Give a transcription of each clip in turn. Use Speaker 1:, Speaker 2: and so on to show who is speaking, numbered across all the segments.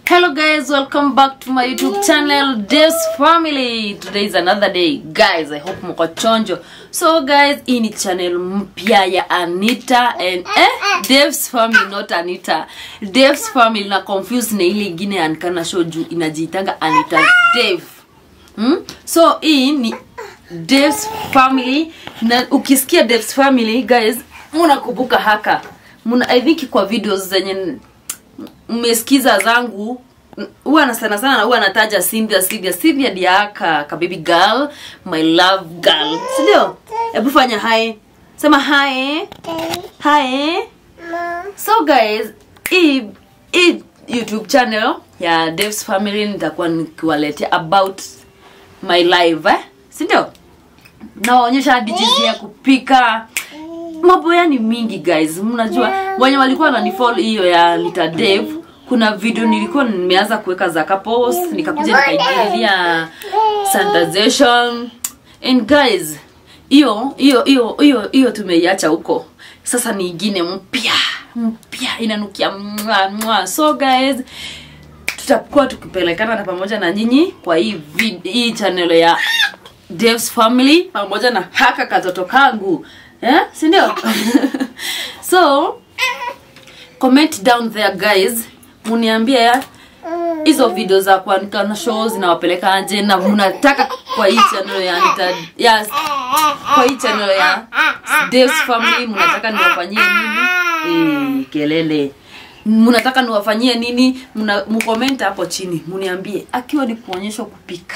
Speaker 1: hello guys welcome back to my youtube channel Dev's family today is another day guys i hope mko chonjo so guys hii ni channel mpya ya anita and eh, Dev's family not anita Dev's family na confuse na ile ingine anikana show juu inajiitanga anita Dev hmm? so hii ni Dev's family na ukisikia Dev's family guys munakumbuka haka muna i think kwa videos zenye mmesikiza zangu huwa na sana sana huwa nataja Cynthia Cynthia Cynthia diaka ka baby girl my love girl si ndio hebu fanya hi sema hi hi so guys hii hii youtube channel ya Dev's family nitakuwa nikiwaletea about my life eh? si ndio nawaonyesha hadi jinsi ya kupika mambo yani mingi guys mnajua wenye walikuwa wananifollow hiyo ya lita Dave kuna video nilikuwa nimeanza kuweka za couples nikakuja nikaingilia sanitization and guys hiyo hiyo hiyo hiyo hiyo tumeiacha huko sasa ni ingine mpya mpya inanukia mwa, mwa. so guys tutakuwa tukipelekana na pamoja na nyinyi kwa hii vid, hii channel ya Dev's family pamoja na haka katoto kangu eh? si ndio so comment down there guys muniambie hizo video za kuandika na show zinawapeleka aje na mnataka kwa hii channel ya Anita, ya kwa hii channel ya Dev's family mnataka niwafanyie nini eh, kelele mnataka niwafanyie nini mna mcomment hapo chini mniambie akiwa ni kuonyesha kupika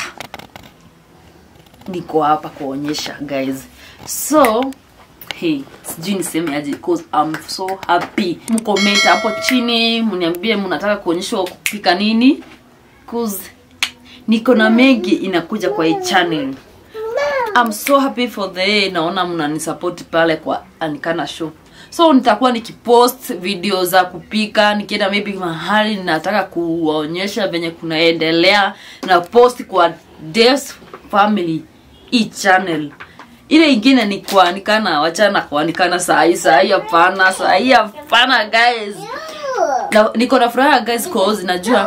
Speaker 1: niko hapa kuonyesha guys so hey sijui niseme aje cause I'm so happy mcomment hapo chini mniambie mnataka kuonyeshwa kupika nini cause niko na mengi inakuja kwa hii channel I'm so happy for the naona mnanisupport pale kwa Anikana show so nitakuwa nikipost video za kupika nikienda maybe mahali nataka kuwaonyesha venye kunaendelea na post kwa Dev's family hii channel ile ingine ni kuanikana wachana kuanikana sahii sahii hapana sahii hapana guys na, niko na furaha guys cause najua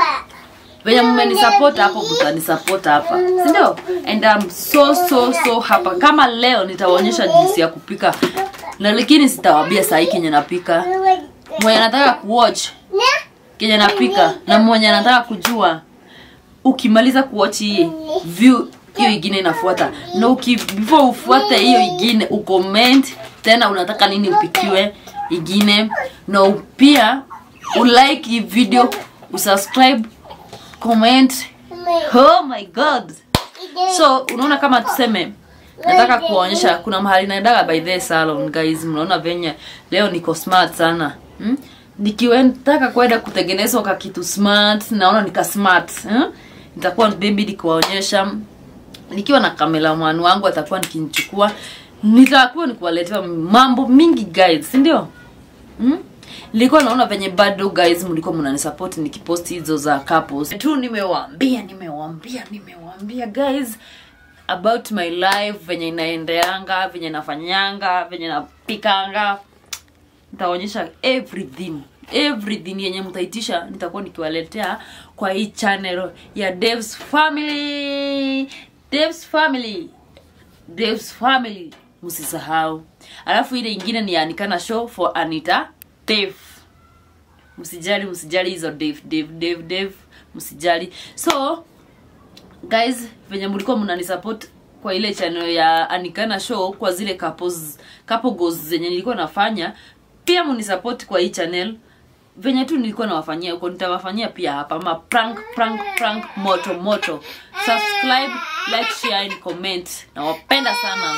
Speaker 1: venye mmenisupport hapo mtanisupport hapa si ndio and I'm so so so hapa kama leo nitawaonyesha jinsi ya kupika na lakini sitawambia sahii kenye napika mwenye anataka kuwatch kenye napika na mwenye anataka kujua ukimaliza kuwatch hii view hiyo ingine inafuata na uki before ufuate hiyo ingine ucomment tena unataka nini upikiwe ingine na pia ulike hii video usubscribe comment oh my god so unaona kama tuseme nataka kuonyesha kuna mahali naendaga by the salon guys mnaona venye leo niko smart sana hmm? nikiwetaka kwenda kutengenezwa ka kitu smart naona nika smart hmm? nitakuwa baby nikuwaonyesha nikiwa na kameraman wangu atakuwa nikinichukua nitakuwa nikuwaletea mambo mingi guys si ndio hmm? nilikuwa naona venye bado guys mlikuwa mnanisupport nikipost hizo za couples tu nimewaambia nimewaambia nimewaambia guys about my life venye inaendeanga venye nafanyanga venye napikanga nitaonyesha everything everything yenye mtaitisha nitakuwa nikiwaletea kwa hii channel ya Dev's family Dev's family Dev's family msisahau alafu ile ingine ni anikana show for Anita Dev msijali msijali hizo Dev Dev Dev Dev msijali so guys venye mlikuwa mnanisupport kwa ile channel ya Anikana show kwa zile couples couple goals zenye nilikuwa nafanya pia mnisupport kwa hii channel venye tu nilikuwa nawafanyia huko nitawafanyia pia hapa ma prank prank prank moto moto subscribe like share and comment nawapenda sana